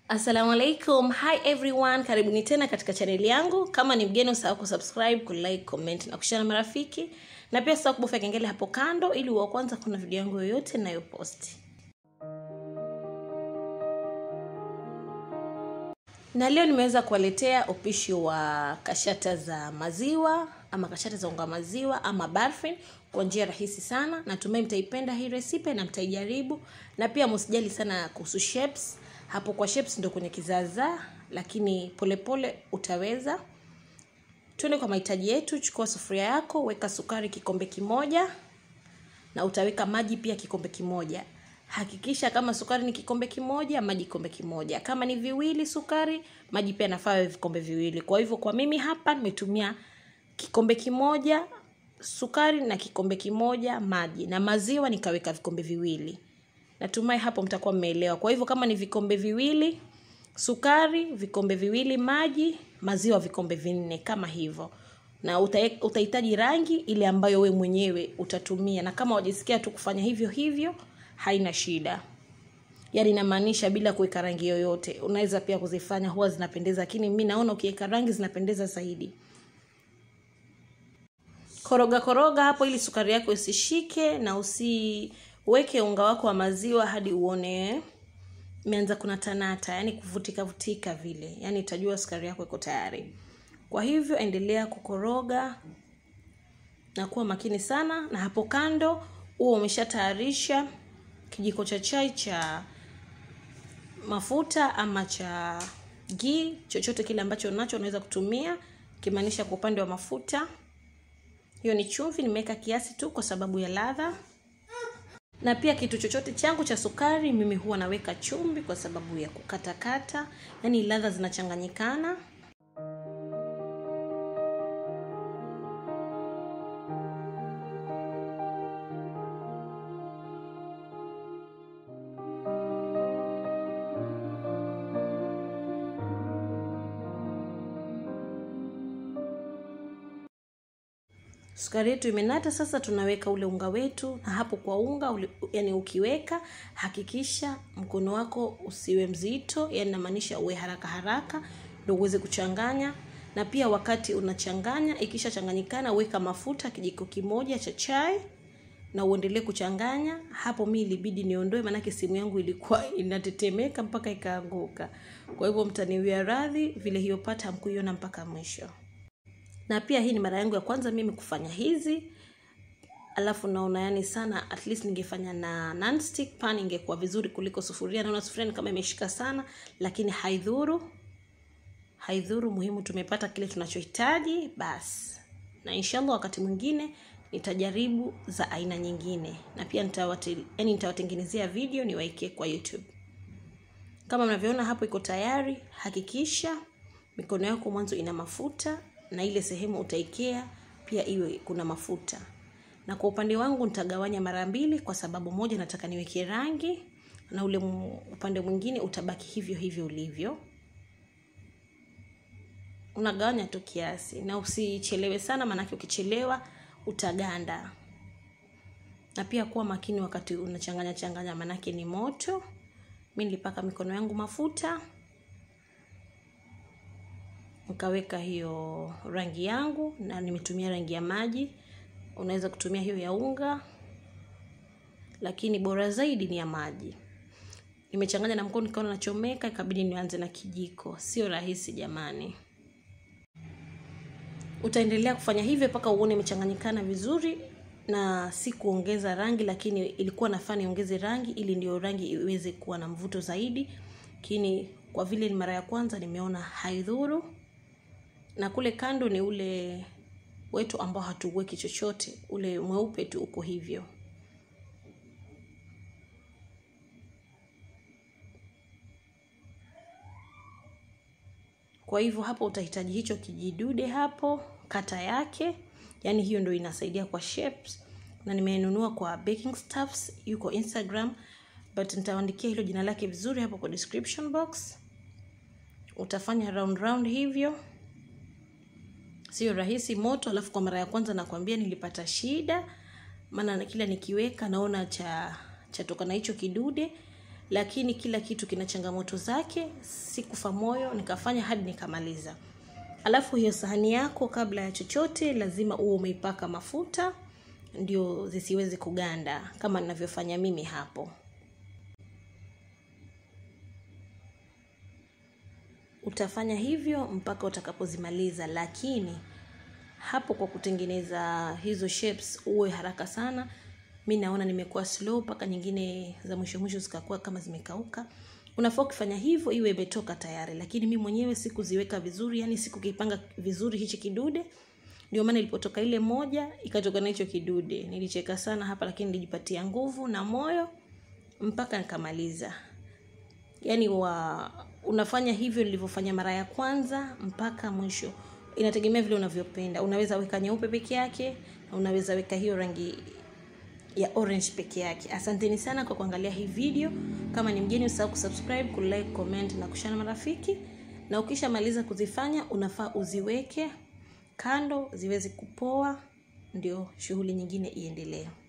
assalamu alaikum hi everyone karibuni tena katika chaneli yangu kama ni mgeni usahau kusubscribe kulike comment na kushare na marafiki na pia usahau kubofya kengele hapo kando ili uwa kwanza kuna video yangu yoyote nayoposti na leo nimeweza kuwaletea upishi wa kashata za maziwa ama kashata za unga maziwa ama barfin kwa njia rahisi sana natumai mtaipenda hii resipe na mtaijaribu na pia msijali sana kuhusu shapes hapo kwa shapes ndo kwenye kizaazaa lakini polepole pole utaweza tuende kwa mahitaji yetu chukua sufuria yako weka sukari kikombe kimoja na utaweka maji pia kikombe kimoja hakikisha kama sukari ni kikombe kimoja maji kikombe kimoja kama ni viwili sukari maji pia nafaa vikombe viwili kwa hivyo kwa mimi hapa nimetumia kikombe kimoja sukari na kikombe kimoja maji na maziwa nikaweka vikombe viwili natumai hapo mtakuwa mmeelewa kwa hivyo kama ni vikombe viwili sukari vikombe viwili maji maziwa vikombe vinne kama hivyo na utahitaji rangi ile ambayo we mwenyewe utatumia na kama wajisikia tu kufanya hivyo hivyo haina shida yaani inamaanisha bila kuweka rangi yoyote unaweza pia kuzifanya huwa zinapendeza lakini mi naona ukiweka rangi zinapendeza zaidi koroga koroga hapo ili sukari yako isishike na usiweke unga wako wa maziwa hadi uone imeanza kunatanata yani kuvutika vutika vile yani itajua sukari yako iko tayari kwa hivyo endelea kukoroga na kuwa makini sana na hapo kando huo umeshatayarisha kijiko cha chai cha mafuta ama cha gii chochote kile ambacho unacho unaweza kutumia kimaanisha kwa upande wa mafuta hiyo ni chumvi nimeweka kiasi tu kwa sababu ya ladha na pia kitu chochote changu cha sukari mimi huwa naweka chumvi kwa sababu ya kukatakata yaani ladha zinachanganyikana sukari yetu imenata sasa tunaweka ule unga wetu na hapo kwa unga ule, yani ukiweka hakikisha mkono wako usiwe mzito yani namaanisha uwe haraka haraka ndo uweze kuchanganya na pia wakati unachanganya ikishachanganyikana weka mafuta kijiko kimoja cha chai na uendelee kuchanganya hapo mi ilibidi niondoe maanake simu yangu ilikuwa inatetemeka mpaka ikaanguka kwa hivyo mtaniwia radhi vile hiyo pata hamkuiona mpaka mwisho na pia hii ni mara yangu ya kwanza mimi kufanya hizi alafu naona yani sana at least ningefanya na nonstick pan ingekuwa vizuri kuliko sufuria naona sufuria ni kama imeshika sana lakini haidhuru haidhuru muhimu tumepata kile tunachohitaji basi na inshallah wakati mwingine nitajaribu za aina nyingine na pia nitawate, yani nitawatengenezea video niwaekee kwa youtube kama mnavyoona hapo iko tayari hakikisha mikono yako mwanzo ina mafuta na ile sehemu utaikea pia iwe kuna mafuta na kwa upande wangu nitagawanya mara mbili kwa sababu moja nataka niweke rangi na ule upande mwingine utabaki hivyo hivyo ulivyo unagawanya tu kiasi na usichelewe sana maanake ukichelewa utaganda na pia kuwa makini wakati unachanganya changanya maanake ni moto mi nilipaka mikono yangu mafuta nikaweka hiyo rangi yangu na nimetumia rangi ya maji unaweza kutumia hiyo ya unga lakini bora zaidi ni ya maji nimechanganya na mkono nikaona nachomeka ikabidi nianze na kijiko sio rahisi jamani utaendelea kufanya hivyo mpaka uone imechanganyikana vizuri na si kuongeza rangi lakini ilikuwa nafaa niongeze rangi ili ndio rangi iweze kuwa na mvuto zaidi lakini kwa vile ni mara ya kwanza nimeona haidhuru na kule kando ni ule wetu ambao hatuweki chochote ule mweupe tu uko hivyo kwa hivyo hapo utahitaji hicho kijidude hapo kata yake yaani hiyo ndo inasaidia kwa shapes na nimenunua kwa baking stuffs yuko instagram but nitaandikia hilo jina lake vizuri hapo kwa description box utafanya round round hivyo sio rahisi moto alafu kwa mara ya kwanza nakwambia nilipata shida maana kila nikiweka naona cha chatoka na hicho kidude lakini kila kitu kina changamoto zake sikufa moyo nikafanya hadi nikamaliza alafu hiyo sahani yako kabla ya chochote lazima uwe umeipaka mafuta ndio zisiweze kuganda kama ninavyofanya mimi hapo utafanya hivyo mpaka utakapozimaliza lakini hapo kwa kutengeneza hizo shapes uwe haraka sana mi naona nimekuwa slow mpaka nyingine za mwisho mwisho zikakuwa kama zimekauka unafaa ukifanya hivyo iwe imetoka tayari lakini mi mwenyewe sikuziweka vizuri yani sikukipanga vizuri hichi kidude ndio maana ilipotoka ile moja ikatoka na hicho kidude nilicheka sana hapa lakini nilijipatia nguvu na moyo mpaka nikamaliza yaani wa unafanya hivyo nilivyofanya mara ya kwanza mpaka mwisho inategemea vile unavyopenda unaweza weka nyeupe peke yake na unaweza weka hiyo rangi ya orange peke yake asanteni sana kwa kuangalia hii video kama ni mgeni usahau kusubscribe kulike comment na kushana marafiki na ukishamaliza kuzifanya unafaa uziweke kando ziweze kupoa ndio shughuli nyingine iendelee